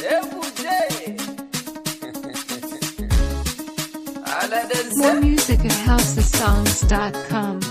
More music at housesongs.com.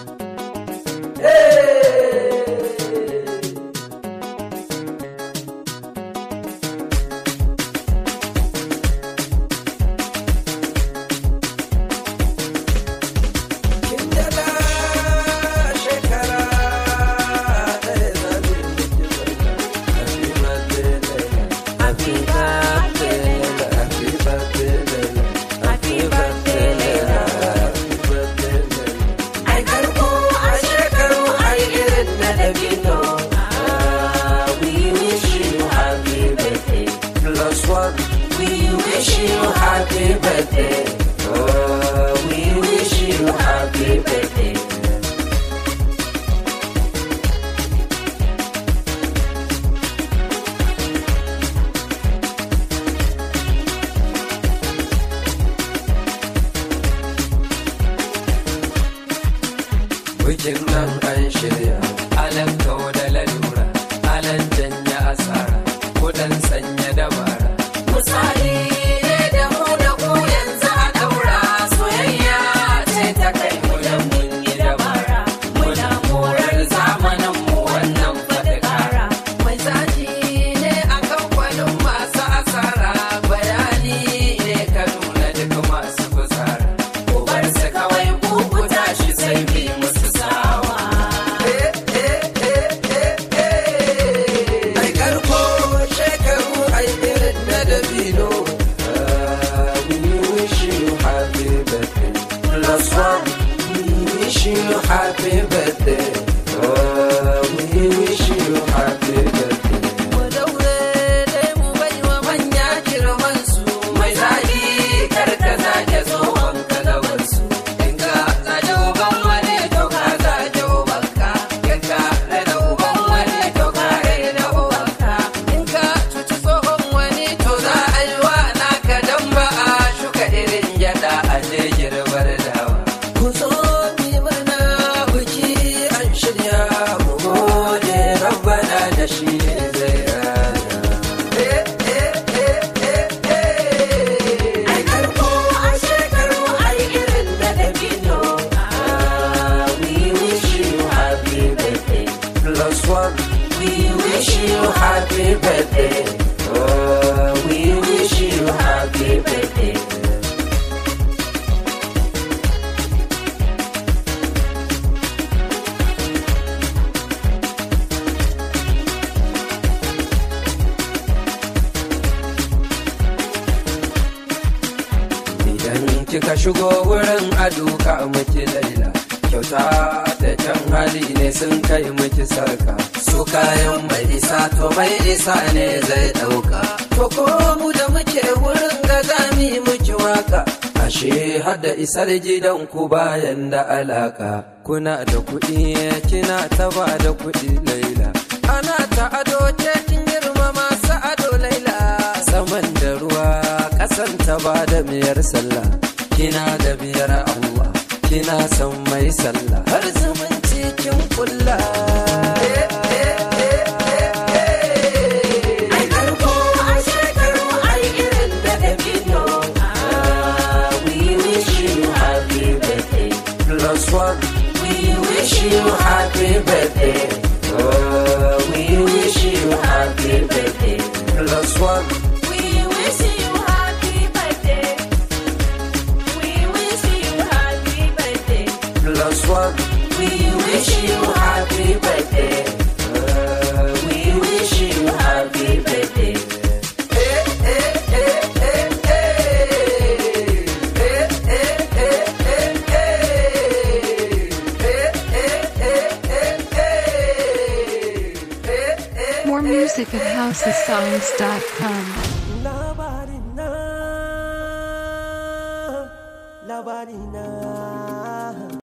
happy birthday. Oh, we wish you happy birthday. Bikin nan an shirya, alan kawo da lalura, alan janya asara, kudan sanya dabara. Misali ne da mu da ku yanzu a daura soyayya ce ta kai mu da mun yi dabara. Muna morar zamanin mu wannan fatakara. Mai zaji ne a kamfanin masu asara, bayani ne ka nuna duk masu fusara. Ku bar su kawai ku ku tashi sai bi musu sawa. Ai karko shekaru ai irin na dabino. Ah, We wish you happy birthday. Plus one, we wish you happy birthday. Ah, We wish you happy birthday. Mu daure dai mu bai wa manya girman su. Mai zagi kar ka zage tsohon ka gaban su. In ka zage uban wani to ka zage ubanka. In ka rena uban wani to ka rena ubanka. In ka cuci tsohon wani to za a yi wa naka dan ba a shuka irin gyada a je girbar dawa. Ku zo mi mana biki an shirya mu gode rabbana da shi ne zai rana. Ai karko a shekaru ai irin da dabino. Ah, we wish you happy birthday. Plus one, we wish you happy birthday. Oh, we wish you happy birthday. Idan kika shigo wurin aduka miki laila kyauta da can hali ne sun kai miki sarka su kayan mai isa to mai isa ne zai dauka to ko mu da muke wurin ga zami miki waka ashe hada isar gidan ku bayan da alaka kuna da kuɗi kina ta ba da kuɗi laila ana ta ado ce kin girma masu ado laila saman da ruwa kasan ta ba da miyar sallah kina da biyar Allah kina son mai sallah har zumunci kin kulla Ai karko a shekaru ai irin da dabino. Ah, we wish you happy birthday. Plus one, we wish you happy birthday. Oh, we wish you happy birthday. Plus one. We wish you happy birthday. We wish you happy birthday. Plus one. We wish you happy birthday. Uh, we wish you happy birthday. Eh, eh, eh, eh, eh. Eh, eh, eh, eh, eh. Eh, eh, eh, eh, eh. Eh, eh, More music at housesongs.com.